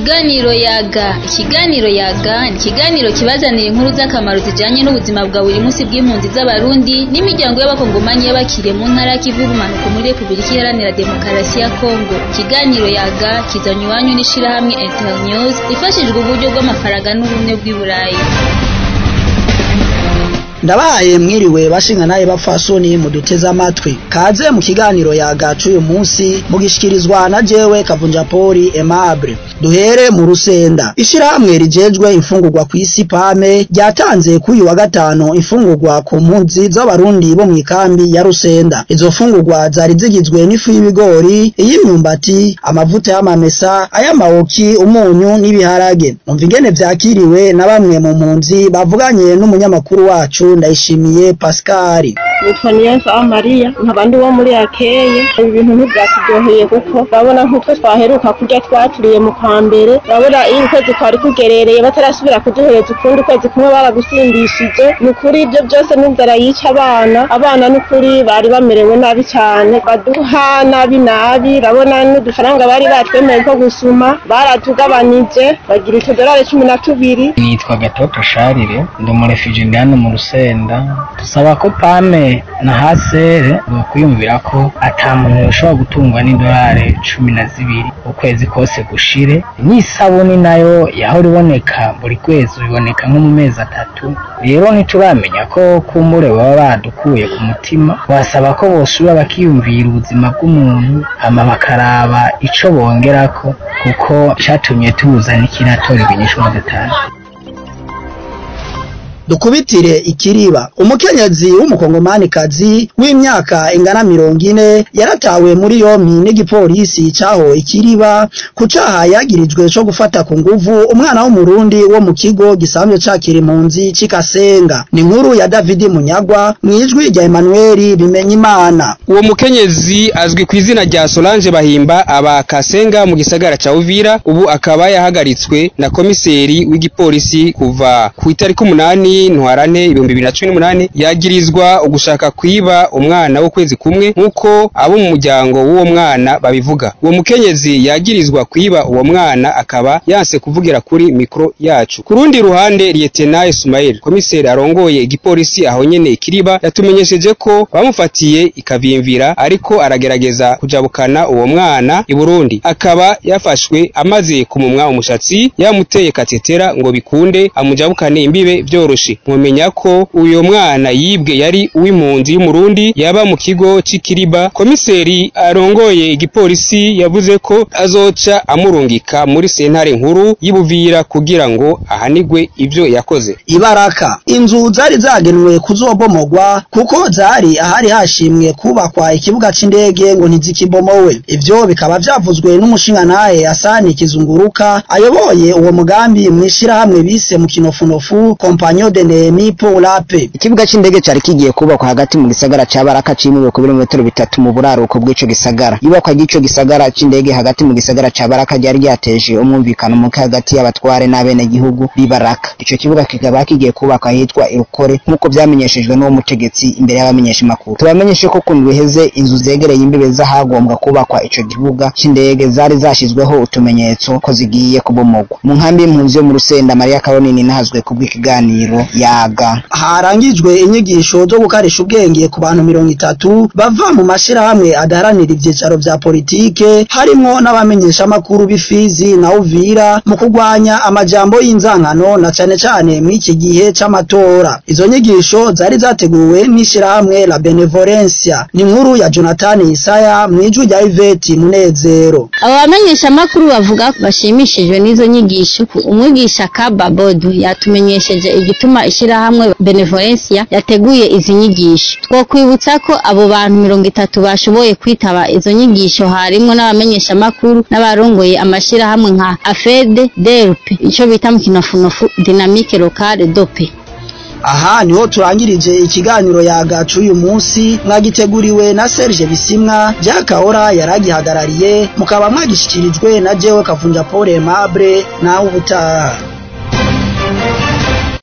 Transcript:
Ikiganiro yaga ikiganiro yaga ni ikiganiro kibazanira inkuru z'akamaro zijanye n'ubuzima bwa buri munsi bw'impunzi z'abarundi n'imiryango y'abakongomanyi y'abakiriye mu ntara y'ikivu y'ubumanuko muri Repubulika Iharanira Demokarasi ya Kongo ikiganiro yaga kizanywe iwanyu n'ishirahamwe Internews rifashijwe uburyo bw'amafaranga n'ubumwe bw'i Burayi ndabahaye mwiriwe bashinga naye bapfasoni muduteze amatwi kaze mu kiganiro yagacu uyu munsi mugishikirizwa na jewe kavunja poli aimable duhere mu rusenda ishirahamwe rijejwe imfungurwa ku isi pame ryatanze kuri wa gatanu imfungurwa ku mpunzi z'abarundi bo mu ikambi ya rusenda izo mfungurwa zari zigizwe n'ifu y'ibigori iy'imyumbati amavuta y'amamesa ay'amawoki umunyu n'ibiharage umva ingene vyakiriwe na bamwe mu mpunzi bavuganye n'umunyamakuru wacu ndayishimiye Pascal nitwa Niyonsa Maria nkaba ndi wo muri Akeye ibi bintu ntibyaturyoheye kuko urabona nk'utwo twaheruka kurya twaturiye mu kwa mbere urabona iyo ukwezi kwari kugerereye batarasubira kuduhereza ukundi kwezi kumwe baragusindishije ni ukuri ibyo byose n'inzara yica abana abana n'ukuri bari bamerewe nabi cyane baduha nabi nabi urabona n'udufaranga bari batwemeye ko gusuma baratugabanije bagira utudorari cumi na tubiri nitwa gatoto sharire ndi umurefije ndi hano mu rusenda dusaba ko pame na hasere bokwiyumvira ko ata muntu yoshobora gutungwa n'idolari cumi na zibiri ukwezi kose gushire n'isabuni nayo yahora iboneka buri kwezi iboneka nko mu mezi atatu rero ntituramenya ko kumbure baba badukuye ku mutima wasaba ko bosubira bakiyumvira ubuzima bw'umuntu hama bakaraba ico bongerako kuko catumye tuza n'ikiratora ibinyishwa dutanu dukubitire ikiriba umukenyezi w'umukongomanikazi w'imyaka ingana mirongo ine yaratawe muri yompi n'igipolisi caho ikiriba ku caha yagirijwe co gufata ku nguvu umwana w'umurundi wo mu kigo gisanzwe cakira impunzi c'ikasenga ni inkuru ya davidi munyagwa mw'ijwi rya emanueli bimenyimana uwo mukenyezi azwi ku izina rya solange bahimba aba kasenga mu gisagara ca uvira ubu akaba yahagaritswe na komiseri w'igipolisi kuva ku itariki umunani ntwarane ibihumbi bibiri na cumi n'umunani yagirizwa ugushaka kwiba umwana w'ukwezi kumwe nk'uko abo mu muryango w'uwo mwana babivuga uwo mukenyezi yagirizwa kwiba uwo mwana akaba yanse kuvugira kuri mikoro yacu ku rundi ruhande liyetena Ismail komiseri arongoye igipolisi aho nyene ikiriba yatumenyesheje ko bamufatiye ikavimvira ariko aragerageza kujabukana uwo mwana i Burundi akaba yafashwe amaze kumumwa umushatsi yamuteye katetera ngo bikunde amujabukane imbibe vyoroshe mwomenya ko uyo mwana yibwe yari uw'impunzi y'umurundi yaba mu kigo c'ikiriba komiseri arongoye igipolisi yavuze ko azoca amurungika muri sentare nkuru y'ibuvira kugira ngo ahanigwe ivyo yakoze ibaraka inzu zari zagenwe kuzobomogwa kuko zari ahari hashimwe kubakwa ikibuga c'indege ngo ntizikibomowe ivyo bikaba vyavuzwe n'umushingantahe Hasani Kizunguruka ayoboye uwo mugambi mw'ishirahamwe bise mu kinofunofu kompanyo de nemi polape ikibuga c'indege cari kigiye kubakwa hagati mu gisagara ca Baraka cimiwe ku birometero bitatu mu buraruko bw'ico gisagara ibakwa ry'ico gisagara c'indege hagati mu gisagara ca Baraka ryari ryateje umwumvikano muke hagati y'abatware n'abene gihugu b'ibaraka ico kibuga kikaba kigiye kubakwa hitwa Irukore nk'uko vyamenyeshejwe n'uwo mutegetsi imbere y'abamenyesha makuru tubamenyeshe ko kuntu biheze inzu zegereye imbibe zahagombwa kubakwa ico kibuga c'indege zari zashizweho utumenyetso ko zigiye kubomogwa mu nkambi y'impunzi yo mu Rusenda Maria Karonini nahazwe kubw'ikiganiro yaga harangijwe inyigisho zo gukarisha ubwenge ku bantu mirongo itatu bava mu mashirahamwe adaharanira ivyicaro vya politike harimwo n'abamenyeshamakuru b'ifizi na uvira mu kurwanya amajambo y'inzankano na cane cane mw'iki gihe c'amatora izo nyigisho zari zateguwe n'ishirahamwe la benevolencia ni inkuru ya jonathan isaya mw'ijwi rya iveti munezero abo bamenyeshamakuru bavuga ko bashimishijwe n'izo nyigisho umwigisha kababodu yatumenyesheje igituma ishirahamwe benevolencia yateguye izi nyigisho twokwibutsa ko abo bantu mirongo itatu bashoboye kwitaba izo nyigisho harimwo n'abamenyeshamakuru n'abarongoye amashirahamwe nka afede delpe ico bita mu kinofunofu dinamike locale dope aha niho turangirije ikiganiro yagacu uyu munsi mwagiteguriwe na Serge Bisimwa Jakahora yaragihagarariye mukaba mwagishikirijwe na jewe Kavunja Paul Aimable nawe ubutaha